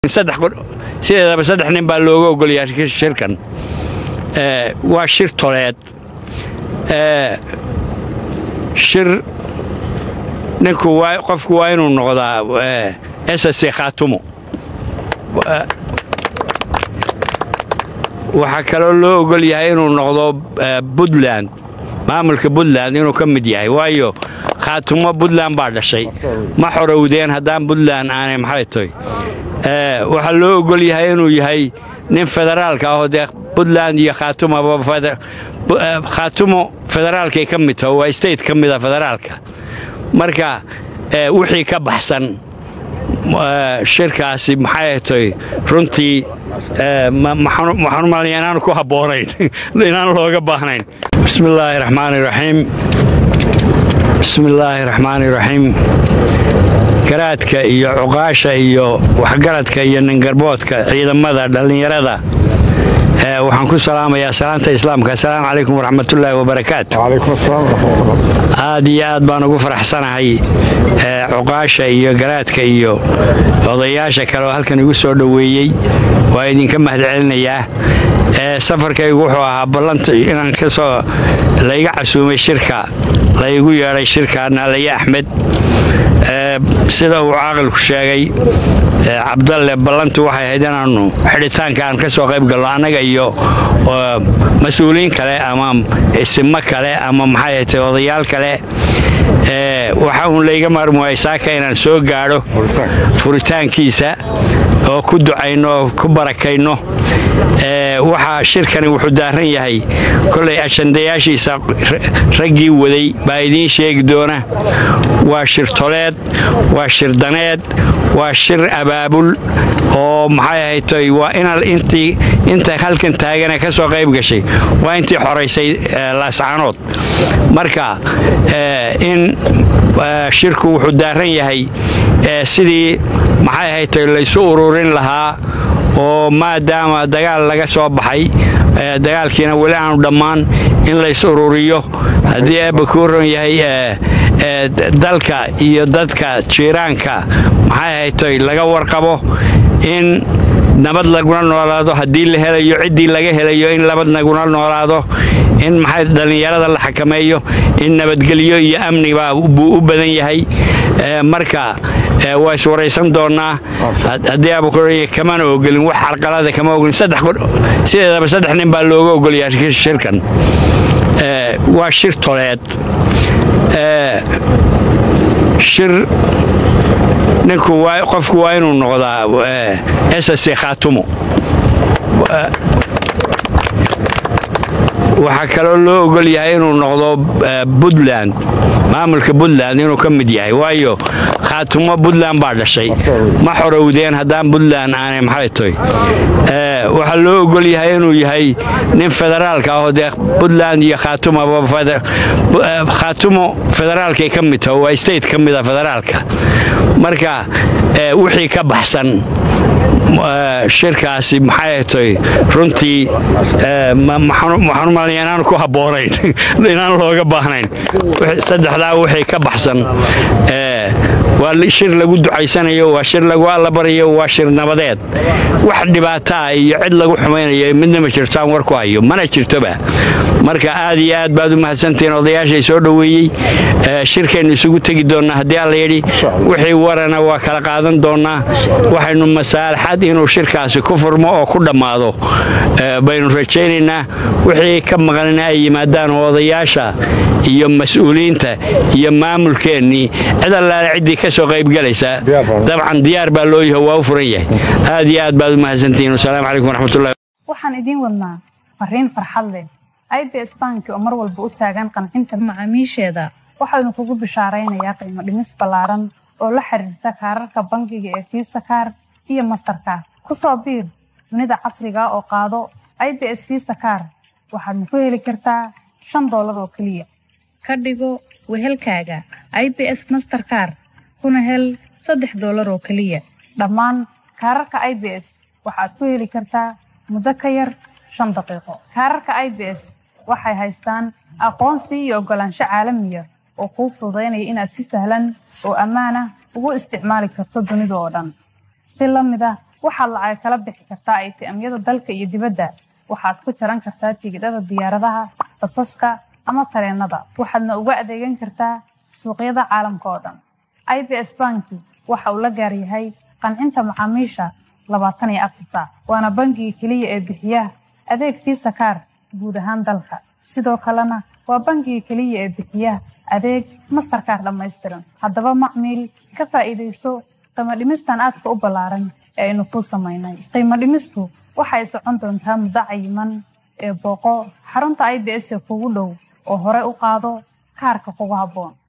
sideedaba saddex nin baa looga ogolyahay shirkan waa shir toleed shir ninku qofku waa inuu noqdaa ss khaatumo waxaa kaloo loo ogol yahay inuu noqdo puntland maamulka puntland inuu ka mid yahay waayo khaatumo puntland baa dhashay ma xorowdeen haddaan puntland aanay maxay tahay waxaa loo ogol yahay inuu yahay nin federaalka ahoo dee puntland iyo khaatumo federaalkay ka mid taho waa state ka mida federaalka marka wixii ka baxsan shirkaasi maxay tahay runtii waxaan umalaya inaan ku habboonayn inaan looga baahnayn bismi illaahi raxmaani raxiim bismi illaahi raxmaani raxiim garaadka iyo cuqaasha iyo waxgaradka iyo ningarboodka ciidamada dhallinyarada waxaan ku salaamayaa salaanta islaamka assalaamu calaykum waraxmatullaahi wabarakaatu aad iyo aad baan ugu faraxsanahay cuqaasha iyo garaadka iyo odayaasha kale oo halkan igu soo dhoweeyey waa idinka mahadcelinayaa safarkaygu wuxuu ahaa ballanta inaan kasoo layga casuumay shirka laygu yeedhay shirka naalaye axmed sida uu caaqilku sheegay cabdalle ballantu waxay ahayd inaannu xidhitaanka aan ka soo qayb galno annaga iyo mas-uuliyiin kale ama isimo kale ama maxay ahatay odayaal kale waxa uun layga maarmi waayay saaka inaan soo gaadho furitaankiisa oo ku ducayno oo ku barakayno waxaa shirkani wuxuu daaran yahay kolay ashandayaashiisa raggii waday baa idiin sheegi doona waa shir toleed waa shir daneed waa shir abaabul oo maxay ahaytay waa intii inta halkan taagane ka soo qayb gashay waa intii xoraysay laascaanood marka in shirku wuxuu daaran yahay sidii maxay ahaytay laysu ururin lahaa oo maadaama dagaal laga soo baxay dagaalkiina weli aanu dhammaan in lays ururiyo haddii eebba kuu ron yahay dalka iyo dadka jiiraanka maxay ahaytay laga warqabo in nabad laguna noolaado haddii la helayo ciddii laga helayo in nabad laguna noolaado in maxay dhallinyarada la xakameeyo in nabadgelyo iyo amniba buu u badan yahay marka waa iswaraysan doonnaa haddii abukuraya kamana ogolin wax carqalada kama ogolin sideedaba saddex nin baa looga ogolyahay shirkan waa shir toleed shir ninku qofku waa inuu noqdaa ss khaatumo waxaa kaloo loo ogol yahay inuu noqdo puntland maamulka puntland inuu ka mid yahay waayo khaatumo puntland baa dhashay ma xorowdeen haddaan puntland aanay maxay tahay waxaa loo ogol yahay inuu yahay nin federaalka ahoo dee puntland iyo khaatumo federaalkay ka mid taho waa state ka mida federaalka marka wixii ka baxsan shirkaasi maxay tahay runtii waxaan umalaya inaan ku habboonayn inaan looga baahnayn saddexdaa wixii ka baxsan waa shir lagu ducaysanayo waa shir lagu allabarayo waa shir nabadeed wax dhibaato ah iyo cid lagu xumaynayo midna ma jirto aan war ku hayo mana jirtoba marka aad iyo aad baad u mahadsantihiin odayaashay soo dhoweeyey shirkaynu isugu tegi doonnaa haddii alla yidhi wixii warana waa kala qaadan doonnaa waxaynu masaalaxad inuu shirkaasi ku furmo oo ku dhammaado baynu rajaynaynaa wixii ka maqanina ay yimaadaan oo odayaasha iyo mas-uuliyiinta iyo maamulkeennii cid allaale ciddii ka soo qaybgalaysa dabcan diyaar baa loo yaho waa u furan yahay aad iyo aad baad u mahadsantihiin wasalaamu calaykum waraxmatullahi waxaan idiin wadnaa fariin farxad leh ibs banki oo mar walba u taagan qancinta macaamiisheeda waxaanu kugu bishaaraynayaa qiimo dhimis ballaaran oo la xiriirta kaararka bangiga ee fiisa kaar iyo mastarkaar ku soo biir dunida casriga oo qaado ibs fiisa kaar waxaadna ku heli kartaa shan doolar oo keliya ka dhigo wehelkaaga ibs masterkaar kuna hel saddex doolar oo keliya dhammaan kaararka ibs waxaad ku heli kartaa muddo ka yar shan daqiiqo kaararka ibs waxay haystaan aqoonsi iyo oggolaansho caalamiya oo kuu fududaynaya inaad si sahlan oo ammaan ah ugu isticmaali karto dunida oo dhan si la mid ah waxaad lacag kala bixi kartaa ATM-yada dalka iyo dibadda waxaad ku jaran kartaa tigidhada diyaaradaha basaska ama tareenada waxaadna uga adeegan kartaa suuqyada caalamka oo dhan ibs banki waxa uu la gaar yahay qancinta macaamiisha labaatan iyo afar saac waana bangiga keliya ee bixiya adeeg fiisa kaar guud ahaan dalka sidoo kalena waa bangiga keliya ee bixiya adeeg mastarkaar dhammaystiran haddaba macmiil ka faa'iidayso qiimo dhimistan aadka u ballaaran ee aynu kuu samaynay qiimo dhimistu waxay socon doontaa muddo cayiman ee booqo xarunta i b s ee kugu dhow oo hore u qaado kaarka kugu habboon